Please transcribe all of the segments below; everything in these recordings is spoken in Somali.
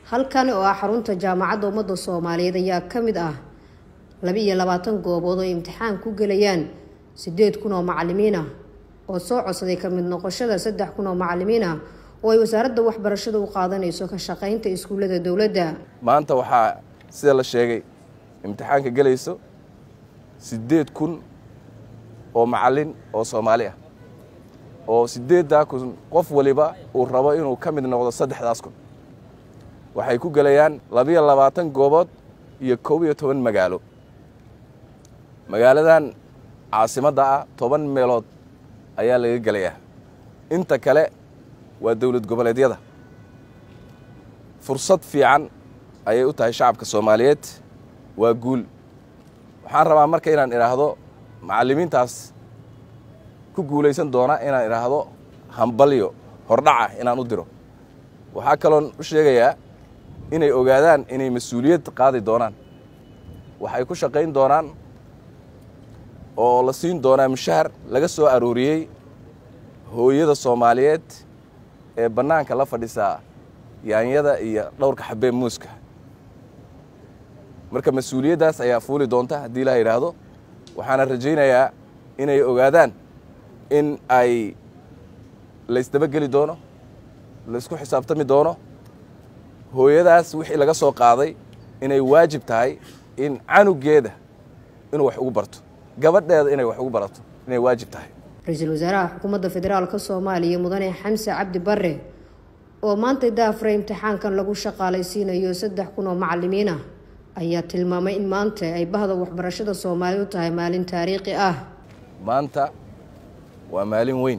halkan oo ah xarunta jaamacadda ummadda soomaaliyeed ayaa ka mid ah laba iyo labaatan goobood oo imtixaan ku gelayaan siddeed kun oo macalimiin ah oo soo codsaday ka mid noqoshada saddex kun oo macalimiin ah oo ay wasaaradda waxbarashada u qaadanayso ka shaqaynta iskuullada dowladda maanta waxaa sida la sheegay imtixaanka gelayso siddeed kun oo macallin oo soomaali ah oo siddeeddaa kun qof waliba uu rabo inuu ka mid noqdo saddexdaas kun waxay ku gelayaan labiyo labaatan goobood iyo kow iyo toban magaalo magaaladan caasimadda ah toban meelood ayaa laga gelayaa inta kale waa dowlad goboleedyada fursad fiican ayay u tahay shacabka soomaaliyeed waa guul waxaan rabaa marka inaan idhaahdo macallimiintaas ku guulaysan doona inaan idhaahdo hambalyo hordhaca inaan u diro waxaa kaloon u sheegayaa inay ogaadaan inay mas-uuliyad qaadi doonaan waxay ku shaqayn doonaan oo la siin doonaa mushahar laga soo arooriyey hooyada soomaaliyeed ee bannaanka la fadhisaa yaanyada iyo dhowrka xabee muuska marka mas-uuliyaddaas ayaa fuuli doonta haddii la yidhaahdo waxaana rajaynayaa inay ogaadaan in ay laysdabageli doono laysku xisaabtami doono hooyadaas wixii laga soo qaaday inay waajib tahay in canugeeda inuu wax ugu barto gabadheeda inay wax ugu barato inay waajib tahay ra-iisul wasaaraha xukuumadda federaalka soomaaliya mudane xamse cabdi bare oo maanta daafra imtixaankan lagu shaqaalaysiinayo saddex kun oo macalimiin ah ayaa tilmaamay in maanta ay bahda waxbarashada soomaaliya u tahay maalin taariikhi ah maanta waa maalin weyn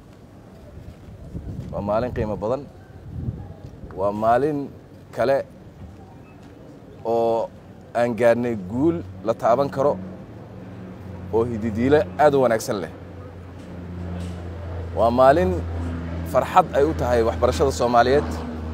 waa maalin qiimo badan waa maalin kale oo aan gaadhnay guul la taaban karo oo hididiilo aad u wanaagsan leh waa maalin farxad ay u tahay waxbarashada soomaaliyeed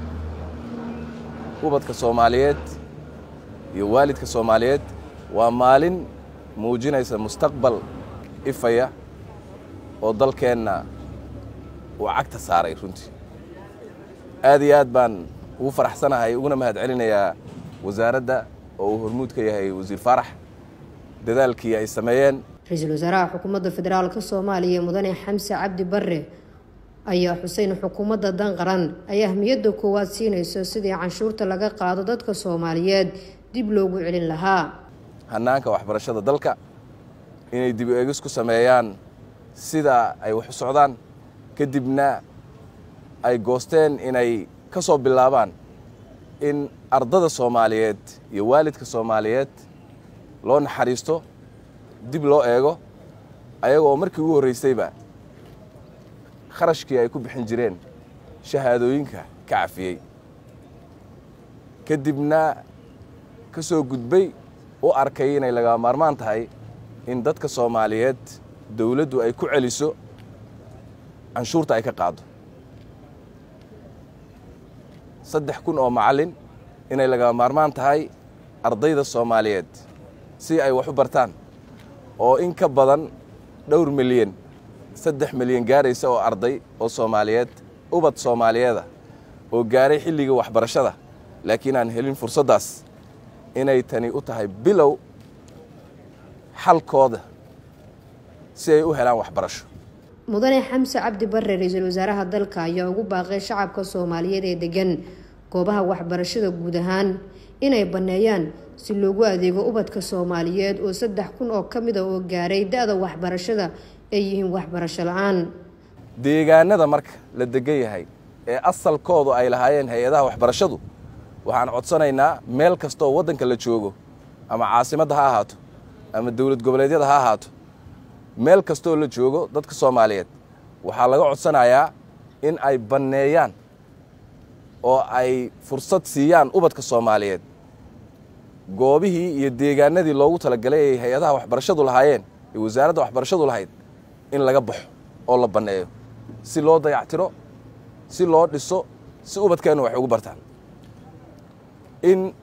ubadka soomaaliyeed iyo waalidka soomaaliyeed waa maalin muujinaysa mustaqbal ifaya oo dalkeenna uu cagta saaray runtii aad iyo aad baan ugu faraxsanahay uguna mahad celinayaa wasaaradda oo uu hormuud ka yahay wasiir faarax dadaalkii ay sameeyeen ra-iisul wasaaraha xukuumadda federaalka soomaaliya mudane xamse cabdi bare ayaa xuseyn xukuumadda dan qaran ay ahmiyadda koowaad siinayso sidii canshuurta laga qaado dadka soomaaliyeed dib loogu celin lahaa hannaanka waxbarashada dalka inay dib eegis ku sameeyaan sida ay wax u socdaan kadibna ay goosteen inay ka soo bilaabaan in ardada soomaaliyeed iyo waalidka soomaaliyeed loo naxariisto dib loo eego ayaga oo markii ugu horraysayba kharashkii ay ku bixin jireen shahaadooyinka ka cafiyey kadibna ka soo gudbay u arkay inay laga maarmaan tahay in dadka soomaaliyeed dowladdu ay ku celiso canshuurta ay ka qaado saddex kun oo macallin inay laga maarmaan tahay ardayda soomaaliyeed si ay wax u bartaan oo in ka badan dhowr milyan saddex milyan gaaraysa oo arday oo soomaaliyeed ubad soomaaliyeeda oo gaaray xilliga waxbarashada laakiin aan helin fursaddaas inay tani u tahay bilow xalkooda si ay u helaan waxbarasho mudane xamse cabdi bare ra-iisul wasaaraha dalka ayaa ugu baaqay shacabka soomaaliyeed ee degan goobaha waxbarashada guud ahaan inay banneeyaan si loogu adeego ubadka soomaaliyeed oo saddex kun oo ka mid a oo gaaray da-da waxbarashada ay yihiin waxbarasho la-aan deegaanada marka la degan yahay ee asalkoodu ay lahaayeen hay-adaha waxbarashadu waxaan codsanaynaa meel kastooo waddanka la joogo ama caasimadda ha ahaato ama dowlad goboleedyada ha ahaato meel kastooo la joogo dadka soomaaliyeed waxaa laga codsanayaa in ay banneeyaan oo ay fursad siiyaan ubadka soomaaliyeed goobihii iyo deegaanadii loogu talagalay ay hay-adaha waxbarashadu lahaayeen ee wasaaradda waxbarashadu lahayd in laga baxo oo la banneeyo si loo dayactiro si loo dhiso si ubadkeennu wax ugu bartaan in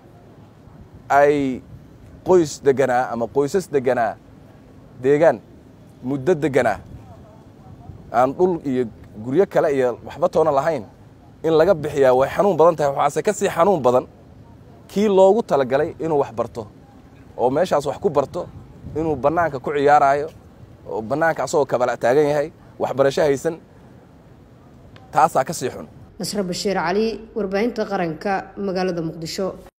ay qoys deganaa ama qoysas deganaa deegaan muddo deganaa aan dhul iyo guryo kale iyo waxba toona lahayn in laga bixiyaa way xanuun badan tahay waxaase ka sii xanuun badan kii loogu talagalay inuu wax barto oo meeshaas wax ku barto inuu bannaanka ku ciyaaraayo oo bannaanka asagoo kabala taagan yahay waxbarasho haysan taasaa ka sii xun nasre bashiir cali warbaahinta qaranka magaalada muqdisho